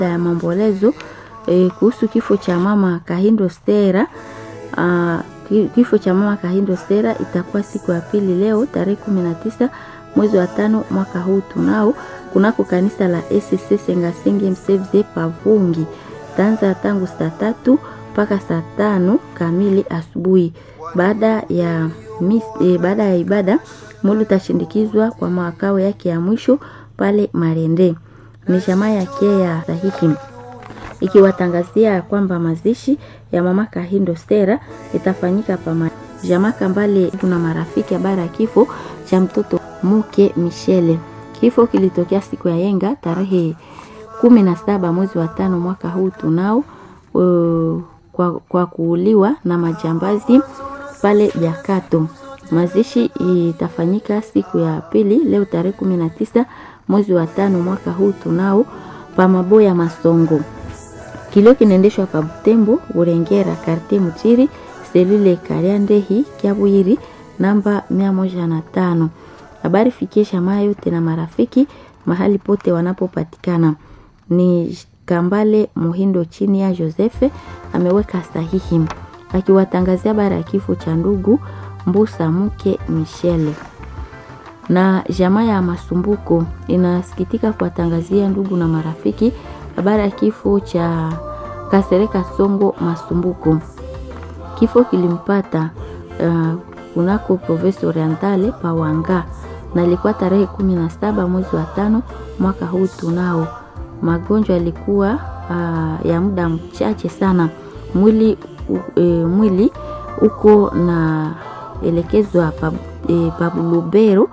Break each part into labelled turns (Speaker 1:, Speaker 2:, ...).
Speaker 1: ya maombolezo e, kuhusu kifo cha mama Kahindo Stera. Uh, kifo cha mama Kahindo Stera itakuwa siku ya pili leo tarehe kumi na tisa mwezi wa tano mwaka huu tunao kunako kanisa la ECC Sengasenge Msevze Pavungi, taanza tangu saa tatu mpaka saa tano kamili asubuhi. Baada ya mis, e, baada ya ibada mwili utashindikizwa kwa makao yake ya mwisho pale Marende. Ni jamaa yake ya sahihi ikiwatangazia kwamba mazishi ya mama Kahindo Stera itafanyika pa jamaa Kambale. Kuna marafiki habari ya kifo cha mtoto mke Michele. Kifo kilitokea siku ya yenga tarehe kumi na saba mwezi wa tano mwaka huu tunao uh, kwa, kwa kuuliwa na majambazi pale Jakato. Mazishi itafanyika siku ya pili leo tarehe kumi na tisa mwezi wa tano mwaka huu tunao pa Maboya Masongo. Kilio kinaendeshwa pa Butembo Burengera karte Mutiri selule Kariandehi Kyabwiri namba mia moja na tano. Habari fikie shamaa yote na marafiki mahali pote wanapopatikana. Ni Kambale Muhindo chini ya Josefe ameweka sahihi akiwatangazia habari ya kifo cha ndugu Mbusa mke Michele. Na jamaa ya Masumbuko inasikitika kuwatangazia ndugu na marafiki habari ya kifo cha Kasereka Songo Masumbuko. Kifo kilimpata uh, kunako Province Orientale Pawanga na ilikuwa tarehe kumi na saba mwezi wa tano mwaka huu tunao. Magonjwa yalikuwa uh, ya muda mchache sana. Mwili uh, e, mwili uko na elekezwa pa, e, Pabulubero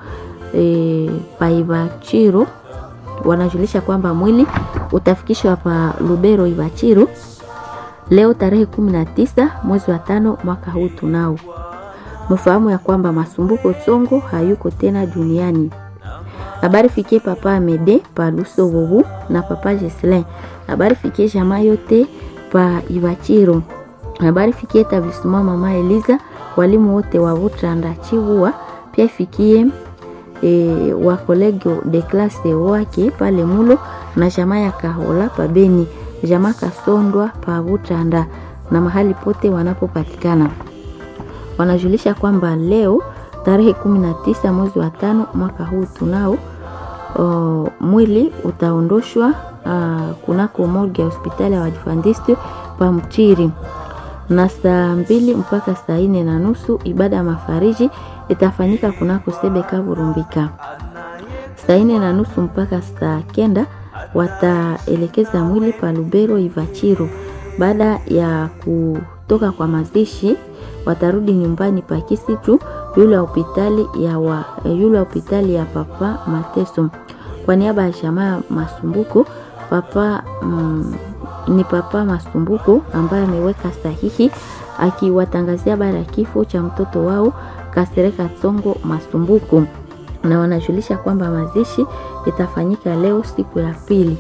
Speaker 1: e, Paibachiro wanajulisha kwamba mwili utafikishwa pa Lubero Ibachiro leo tarehe kumi na tisa mwezi wa tano mwaka huu tunao. Mfahamu ya kwamba Masumbuko Songo hayuko tena duniani. Habari fikie papa Amede pa Luso Wowu na papa Jeslin. Habari fikie jamaa yote pa Ibachiro. Habari fikie tabisuma mama Eliza, walimu wote wa Vutranda Chiwua, pia ifikie e, wa kolego de classe wake pale Mulo na jamaa ya Kahola pa Beni, jamaa Kasondwa pa Vutranda na mahali pote wanapopatikana wanajulisha kwamba leo tarehe kumi na tisa mwezi wa tano mwaka huu tunao o, mwili utaondoshwa kunako morgue ya hospitali ya Waadventiste pa Mchiri na saa mbili mpaka saa nne na nusu ibada ya mafariji itafanyika kunako Sebeka Burumbika. Saa nne na nusu mpaka saa kenda wataelekeza mwili pa Lubero Ivachiro. Baada ya kutoka kwa mazishi watarudi nyumbani pa Kisitu yule ya hospitali ya wa, yule hospitali ya papa Mateso. Kwa niaba ya jamaa Masumbuko papa mm, ni papa Masumbuko ambaye ameweka sahihi akiwatangazia habari ya kifo cha mtoto wao Kasereka Tsongo Masumbuko, na wanajulisha kwamba mazishi itafanyika leo siku ya pili.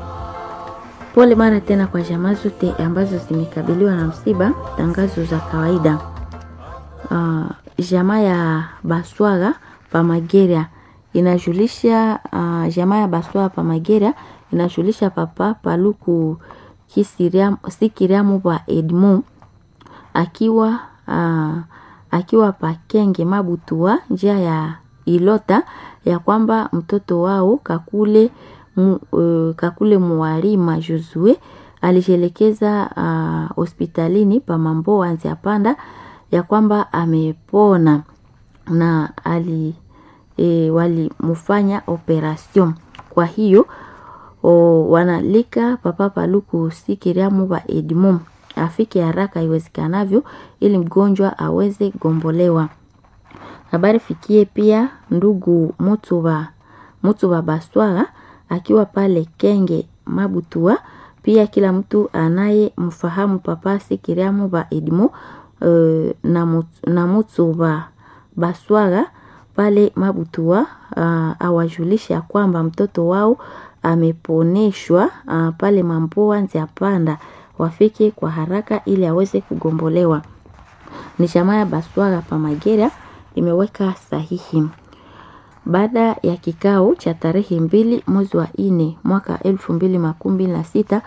Speaker 1: Pole mara tena kwa jamaa zote ambazo zimekabiliwa na msiba. Tangazo za kawaida. Uh, jamaa ya Baswaga Pamageria inajulisha uh, jamaa ya Baswaga Pamageria inajulisha papa Paluku Sikiriamu pa Edmond akiwa uh, akiwa Pakenge Mabutua njia ya Ilota ya kwamba mtoto wao Kakule mu, uh, Kakule Muwarima Josue alijielekeza hospitalini uh, pa Mambo Anzia Panda ya kwamba amepona na ali e, walimfanya operation. Kwa hiyo o, wanalika papa Paluku Sikiriamu wa Edmond afike haraka iwezekanavyo ili mgonjwa aweze gombolewa. Habari fikie pia ndugu Mutuba Mutuba Baswara akiwa pale Kenge Mabutua, pia kila mtu anaye mfahamu papa Sikiriamu wa Edmond Uh, na Mutsuba Baswaga pale Mabutua uh, awajulisha kwamba mtoto wao ameponeshwa uh, pale Mamboa Nzia Panda, wafike kwa haraka ili aweze kugombolewa. Ni jamaa ya Baswaga Pamagera imeweka sahihi baada ya kikao cha tarehe mbili mwezi wa nne mwaka elfu mbili makumi mbili na sita